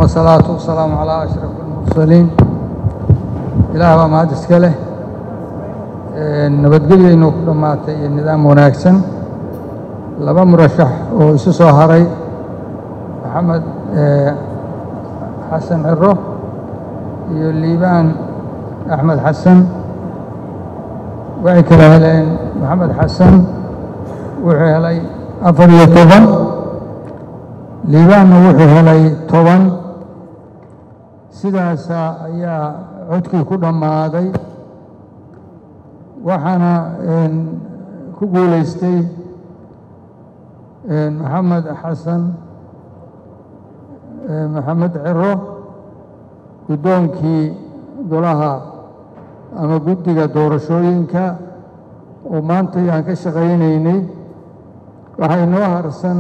asalaatu wasalaamu calaa ashraf almursaliin ilaah baa mahad iska leh nabadgelyaynu ku dhammaatay iyo nidaam wanaagsan laba murashax oo isu soo haray maxamed xasan ciro iyo liibaan axmed xasan waxay kala heleen maxamed xasan wuxuu helay afar iyo toban liibaanna wuxuu helay toban sidaasa ayaa codkii ku dhammaaday waxaana ku guulaystay maxamed xasan maxamed ciro guddoonkii golaha ama guddiga doorashooyinka oo maanta aan ka shaqaynaynay waxaa inoo harsan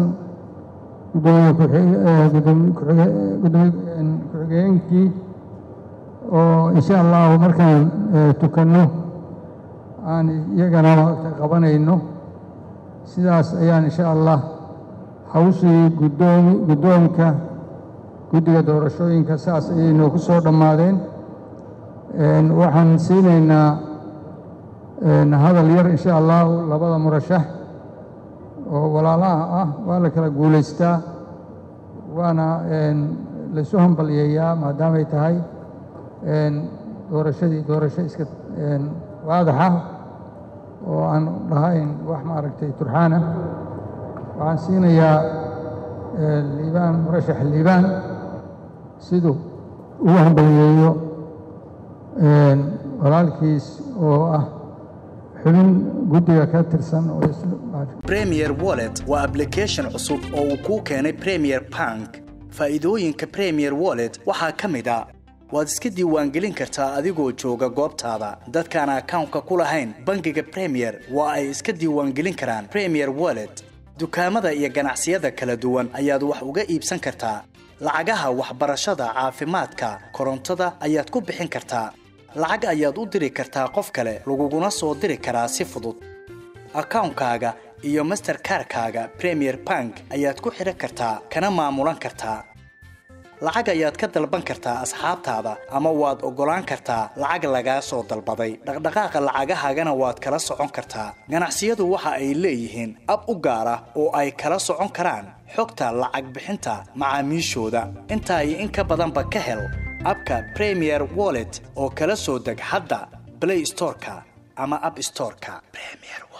ku-xigeenkii oo insha allahu markaan tukanno aan iyagana qabanayno sidaas ayaan insha allah hawshii guddoomi guddoonka guddiga doorashooyinka saas ayay noogu soo dhammaadeen waxaan siinaynaa hadal yar insha allahu labada murashax oo walaalaha ah waa la kala guulaystaa waana laysu hambalyeeyaa maadaamay tahay doorashadii doorasho iska waadaxa oo aan dhahayn wax maaragtay turxaana waxaan siinayaa liibaan murashax liibaan siduu ugu hambalyeeyo walaalkiis oo ah xubin guddiga ka tirsan oo premier wallet waa application cusub oo uu kuu keenay premier bank faa'iidooyinka premier wallet waxaa ka mid a waad iska diiwaangelin kartaa adigoo jooga goobtaada dadkaan akawnka ku lahayn bangiga premier waa ay iska diiwaangelin karaan premier wallet dukaamada iyo ganacsiyada kala duwan ayaad wax uga iibsan kartaa lacagaha waxbarashada caafimaadka korontada ayaad ku bixin kartaa lacag ayaad u diri kartaa qof kale laguguna soo diri karaa si fudud akawnkaaga iyo masterkarkaaga premier bank ayaad ku xidhan kartaa kana maamulan kartaa lacag ayaad ka dalban kartaa asxaabtaada ama waad oggolaan kartaa lacag lagaa soo dalbaday dhaqdhaqaaqa lacagahaagana waad kala socon kartaa ganacsiyadu waxa ay leeyihiin ab u gaar ah oo ay kala socon karaan xogta lacag bixinta macaamiishooda intaa iyo in ka badanba ka hel abka premier wallet oo kala soo deg hadda blay storeka ama ab storeka